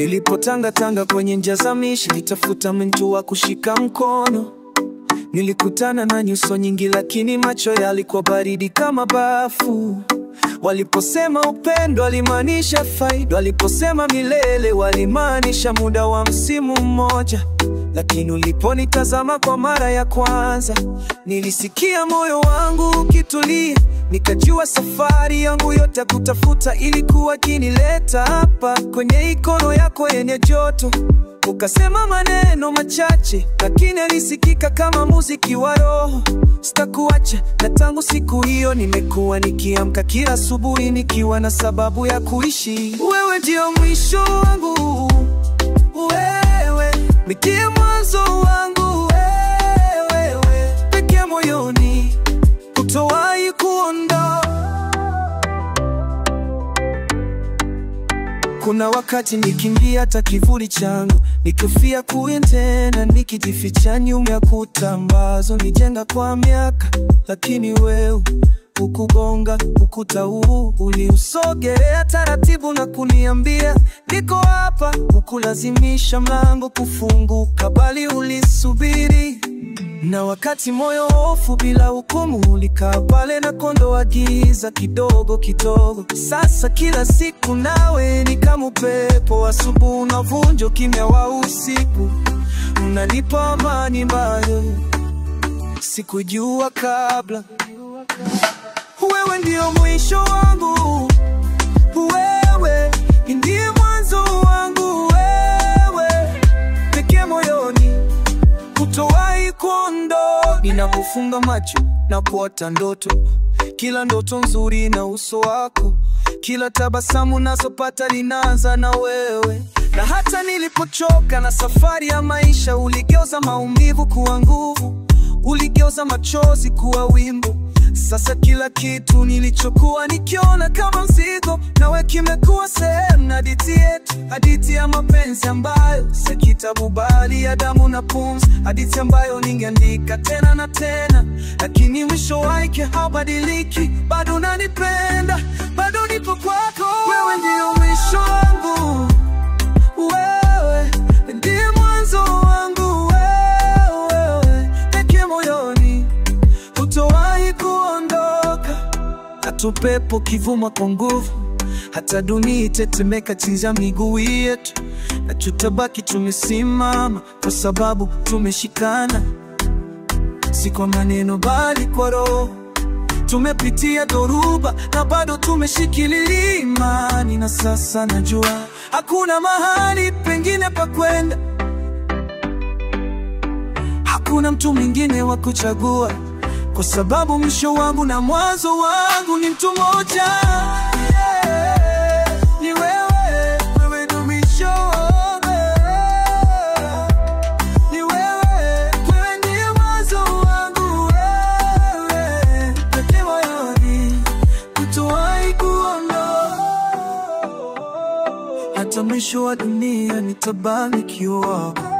Nilipotangatanga kwenye njia za mishi, nitafuta mtu wa kushika mkono. Nilikutana na nyuso nyingi, lakini macho yalikuwa baridi kama bafu. Waliposema upendo walimaanisha faida, waliposema milele walimaanisha muda wa msimu mmoja. Lakini uliponitazama kwa mara ya kwanza, nilisikia moyo wangu ukitulia, nikajua safari yangu yote ya kutafuta ilikuwa kinileta hapa kwenye ikono yako yenye joto. Ukasema maneno machache, lakini alisikika kama muziki wa roho. Sitakuacha, na tangu siku hiyo nimekuwa nikiamka kila asubuhi nikiwa na sababu ya kuishi. Wewe ndio mwisho wangu, wewe ndiye mwanzo wangu, wewe pekee moyoni, hutowahi kuondoka. Kuna wakati nikimbia hata kivuli changu, nikifia kuye tena, nikijificha nyuma ya kuta ambazo nijenga kwa miaka, lakini wewe ukugonga ukuta huu, uliusogelea taratibu na kuniambia niko hapa, ukulazimisha mlango kufunguka, bali ulisubiri na wakati moyo hofu bila hukumu ulikaa pale na kondoa giza kidogo kidogo. Sasa kila siku nawe ni kama upepo, asubuhi unavunja ukimya wa usiku, unanipa amani ambayo sikujua kabla. Wewe ndio mwisho wangu, wewe ndiye mwanzo wangu, wewe pekee moyoni hutowahi kuondoka. Ninapofunga macho na kuota ndoto, kila ndoto nzuri na uso wako, kila tabasamu nazopata linaanza na wewe. Na hata nilipochoka na safari ya maisha, uligeuza maumivu kuwa nguvu, uligeuza machozi kuwa wimbo. Sasa kila kitu nilichokuwa nikiona kama mzigo, nawe kimekuwa sehemu na hadithi yetu, hadithi ya mapenzi ambayo si kitabu bali ya damu na pumzi, hadithi ambayo ningeandika tena na tena, lakini mwisho wake haubadiliki. Bado unanipenda, bado nipo kwako. Wewe ndio mwisho wangu, wewe ndiye mwanzo wangu, wewe pekee moyoni hutowahi kuondoka. Hata upepo kivuma kwa nguvu, hata dunia itetemeka chini ya miguu yetu, na tutabaki tumesimama kwa sababu tumeshikana, si kwa maneno bali kwa roho. Tumepitia dhoruba na bado tumeshikilia imani, na sasa najua hakuna mahali pengine pa kwenda, hakuna mtu mwingine wa kuchagua kwa sababu mwisho wangu na mwanzo wangu ni mtu mmoja. Yeah, ni wewe, wewe ndo mwisho wangu. Ni wewe, wewe ndiye mwanzo wangu. Wewe pekee moyoni, hutowahi kuondoka. Hata mwisho wa dunia nitabaki wako.